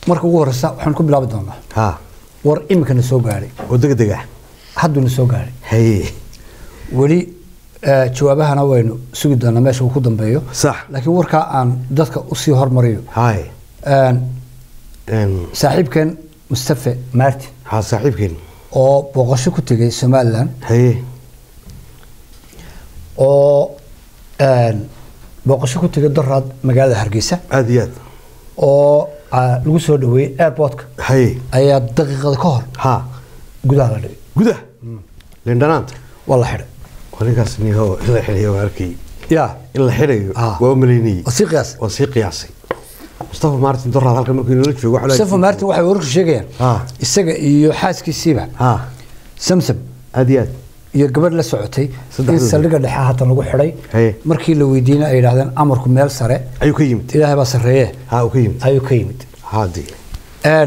marka ugu horeysa waxaan ku bilaabi doonaa ha war iminkana soo gaadhay oo degdeg ah hadduna soo gaadhay haye weli eh, jawaabahana waynu sugi doonaa meesha uu ku dambeeyo sax laakiin warkaa aan dadka usii hormariyo haye Een, een, saaxiibkeen mustafe martin ha saaxiibkeen oo booqasho ku tegay somalilan haye oo een, booqasho ku tegay doraad magaalada hargeysa aad iyo aad oo ah, lagu soo dhaweeyey airportka haye ayaa daqiiqada ka hor ha gudaha la dhigay gudah lindhanaanta waa la xidhay waa ninkaas niho in la xidhayo waa arkay ya in la xidhayo Ah. waa u malaynayey waa sii qiyaas waa sii qiyaasay mustafa martin doraad halkan markuu inoola joogo waxa la- mustafa martin waxay wararku sheegayaan Ah. isaga iyo xaaskiisiiba ha samsam aad iyo aad iyo gabadh la socotay in Saddexdooda. saldhigga dhexe haatan lagu xidhay Haye. markii la weydiina ay yidhahdeen amarku meel sare ayuu ka yimid ilaahay baa sarreeye ha uu ka yimid ayuu ka yimid haadii Een,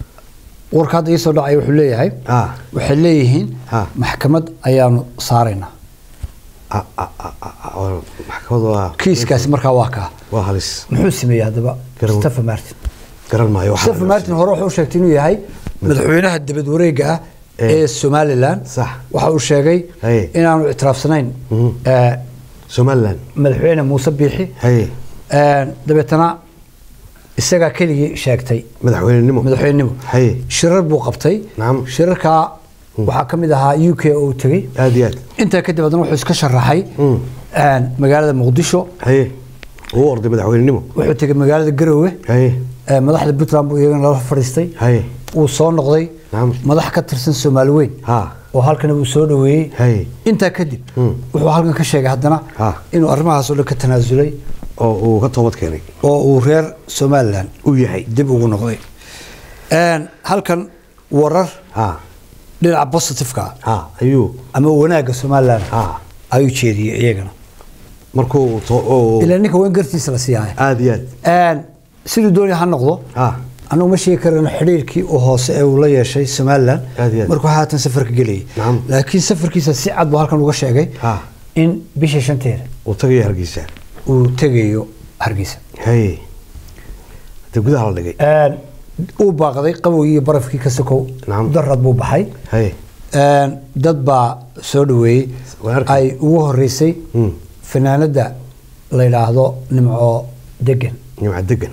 warka hadda ii soo dhacay wuxuu leeyahay ha waxay leeyihiin Ha. maxkamad ayaanu saaraynaa a- a- a- a- a- maxkamadu waa kiiskaasi markaa waa kaa waa halis muxuu sameeyey haddaba Garan- mustafa martin garan maayo waxaa mustafa martin hore wuxuu sheegtay inuu yahay madaxweynaha dibad wareega ah Eh. ee somalilan Sax. waxa uu sheegay Haye. inaanu ictiraafsanayn Mhm. eh, somaliland madaxweyne muuse biixi haye Een, dabeetana isagaa keligii sheegtay madaxweynenimo madaxweynenimo haye shirar buu qabtay Nacam. shirarkaa waxaa ka mid ahaa u k oo uu tegey aad iyo aad intaa kadib haddana wuxuu iska sharaxay Mm. een, magaalada muqdisho haye uu orday madaxweynenimo wuxuu tegey magaalada garowe haye ee, madaxda puntland buu iyagana lala fadhiistay haye wuu soo noqday Nacam. madax ka tirsan soomaali weyn ha oo halkana wuu soo dhaweeyey haye intaa kadib Mm. wuxuu halkan ka sheegay haddana Ha. inuu arrimahaas oo dhan ka tanaasulay oo uu ka toobad keenay oo uu reer somalilan uu yahay dib ugu noqday Een, halkan warar ha dhinaca positiveka ha ayuu ama wanaagga somalilan ha ayuu jeediyey iyagana markuu to- oo- ilaa ninka weyn gartiisa la siiyay aad iyo aad siduu doonaya ha noqdo ha annagu ma sheegi karano xidhiirkii uu hoose ee uu la yeeshay somalilan Aad iyo aad. markuu haatan safarka gelayay Nacam. laakiin safarkiisa si cad buu halkan uga sheegay Ha. in bisha shanteeda uu tagaya hargeysa uu tegayo hargeysa haye hadee gudaha la dhigay Een, uu baaqday qabowgii iyo barafkii ka sokow Nacam. darad buu baxay haye Een, dad baa soo dhaweeyey Waan arkay. ay ugu horeysay Mm. fanaanada la yidhaahdo nimco degan nimca degan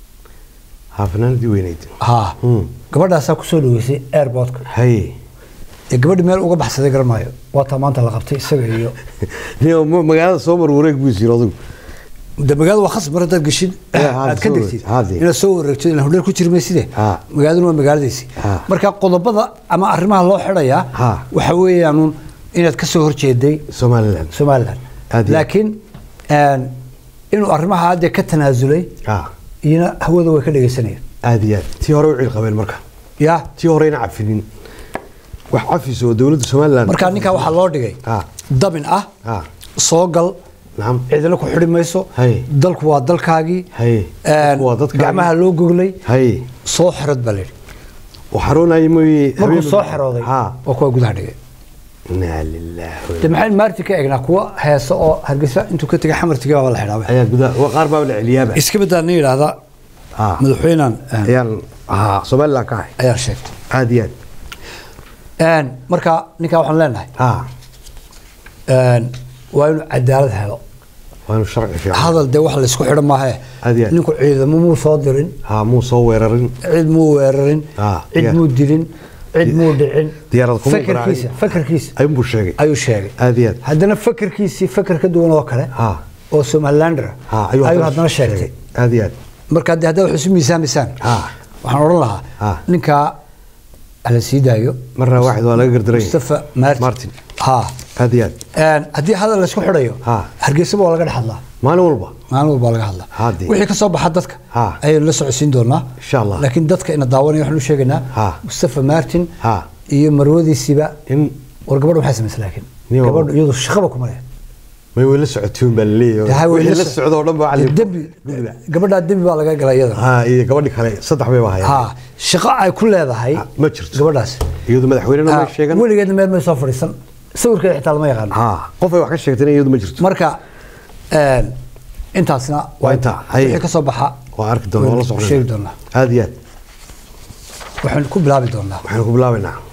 ha fanaanadii weyneyd ha Mm. gabadhaasaa kusoo dhaweysay airportka haye ee gabadhi meel uga baxsaday garan maayo waataa maanta la qabtay isaga iyo Niyo, ma- magaalada soo mar wareeg buu jiro adigu de magaalada waa khasab mar haddaad geshid Eh, ha, aad ka soo degtid wareeg- ha, dee. inaad soo wareegto ilaan hodheer ku jiri mayside Ha. magaaladuna waa magaaladiisi Ha. marka qodobada ama arrimaha loo xidhayaa Ha. waxa weeyaanuun inaad ka soo horjeeday somaliland somalilan Aad iyo aad. laakiin een, inuu arrimaha hadde ka tanaasulay ha iyana hawada way ka dhegeysanayaan aad iyo aad tii hore u ciil qabeen marka ya tii horeyna cafinin wax cafis oo dowladda somaliland marka ninkaa waxaa loo dhigay ha dabin ah ha soo gal nacam cidina ku xidhi mayso Hay. dalku waa dalkaagii Hay. Een, Dalku waa dadkaagii. gacmaha loo goglay haye soo xirad baa layidhi uu xaroonayay mooye markuu habeen- soo xirooday ha waa kuwa gudaha dhigay inaa lillahi de maxayn maarti ka eegnaa kuwa heesa oo hargeysa intuu ka tegay xamartiga baa la xidhaabay ayaa gudaha waa qaar baa la celiyaaba iska badaa nin yidhaahda ha madaxweynan ayaan ha somaliland ka ahay ayaa sheegtay aad iyo aad Een, marka ninkaa waxaan leenahay ha een, waa inuu cadaalad helo waa inuu sharci fiican hadal dee wax laysku xidhan maahe Aad iyo aad. ninku ciidamo muu soo dirin ha muu soo weerarin cid muu weerarin Ah, cid yeah. muu dilin cid muu dhicin diyaarad kuma fakarkiisa garaacin. fakarkiisa ayuunbuu sheegay ayuu sheegay aad iyo aad haddana fakarkiisii fakar ka duwan oo kale ha oo somalilander ha ayuu haddana sheegtay aad iyo aad marka de haddaa wax isu miisaamaysaan Ah. waxaan odhan lahaa Ah. ninkaa hala sii daayo marna waaxid waa laga gardaray mustafa martin Martin. ha aad iyo aad Een, haddii hadal laysku xidhayo Ah. hargeysaba waa laga dhex hadlaa maalin walba maalin walba laga hadlaa Haddii. wixii ka soo baxa dadka Ah. ayaynu la socodsiin doonaa Insha Allah. laakiin dadka ina daawanaya waxaanu sheegaynaa Ah. mustafa martin Ah. iyo marwadiisiiba in war gabadha maxay samaysay laakiin Niyo. gabadhu iyadu shaqaba kuma leh may way la socotiin baa laleeyahay wixii la socdo oo dhan baa cali dembi gabadhaa dembi baa laga galay iyada ha iyo gabadhi kale saddex bay baa hayaan ha shaqo ay ku leedahay Ah, ma jirto. gabadhaas iyadu madaxweynena Ah, ma sheegan weligeedna meel may soo fadhiisan sawirkeeda xitaa lama yaqaano ha qof ay wax ka sheegtayna iyadu ma jirto marka een, intaasna Waa intaa, haye. wixii ka soo baxa waa arki doona waa la waynu socnaa sheegi doonaa aad iyo aad waxaan ku bilaabi doonaa waxaan ku bilaabaynaa